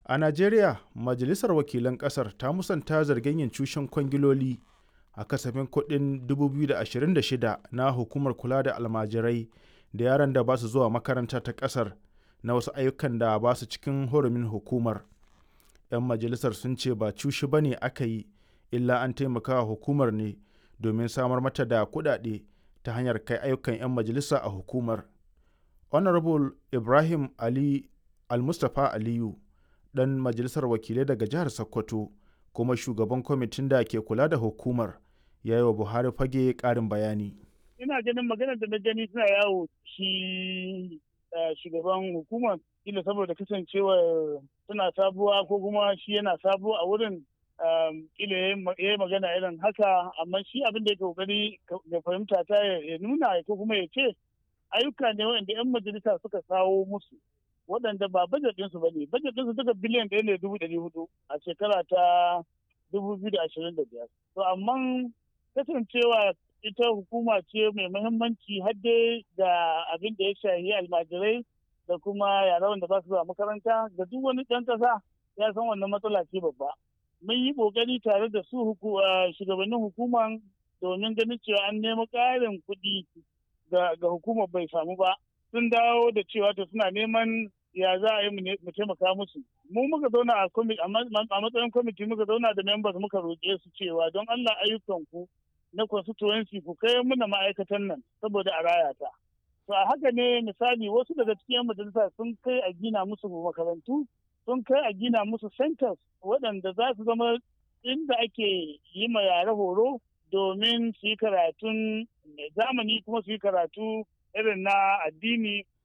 A Najeriya, Majalisar Wakilan ƙasar ta musanta zargin yin cushen kwangiloli a kasafin kuɗin 2026 na Hukumar Kula da Almajirai da yaran da ba su zuwa makaranta ta ƙasar na wasu ayyukan da ba su cikin hurumin hukumar. 'Yan majalisar sun ce ba cushe ba ne aka yi, illa an taimaka wa hukumar ne domin samar mata da kuɗaɗe ta hanyar kai ayyukan 'yan majalisa a hukumar. Honorable Ibrahim Ali Almustapha Aliyu, ɗan majalisar wakilai daga jihar Sokoto, kuma shugaban kwamitin da ke kula da hukumar, ya yi wa Buhari fage ƙarin bayani. Ina ganin maganar da na gani suna yawo shi shugaban hukumar ila saboda kasancewar suna sabuwa ko kuma shi yana sabuwa a wurin ila ya yi magana irin haka amma shi abin da ya kokari ya fahimta ta ya nuna ko kuma ya ce ayyuka ne waɗanda 'yan majalisa suka kawo musu waɗanda ba bajet ɗinsu ba ne bajet ɗinsu duka biliyan ɗaya ne dubu ɗari hudu a shekara ta dubu biyu da ashirin da biyar to amma kasancewa ita hukuma ce mai muhimmanci har dai da abin da ya shahi almajirai da kuma yara wanda ba su zuwa makaranta da duk wani ɗan ƙasa ya san wannan matsala ce babba mun yi ƙoƙari tare da su shugabannin hukuman domin ganin cewa an nemi ƙarin kuɗi ga hukumar bai samu ba sun dawo da cewa to suna neman ya za a yi mu taimaka musu mu muka zauna a matsayin kwamiti muka zauna da members muka roƙe su cewa don Allah ayyukan ku na constituency ku kai muna ma'aikatan nan saboda a raya ta to a haka ne misali wasu daga cikin majalisa sun kai a gina musu makarantu sun kai a gina musu centers waɗanda za su zama inda ake yi ma yare horo domin su yi karatun zamani kuma su yi karatu irin na addini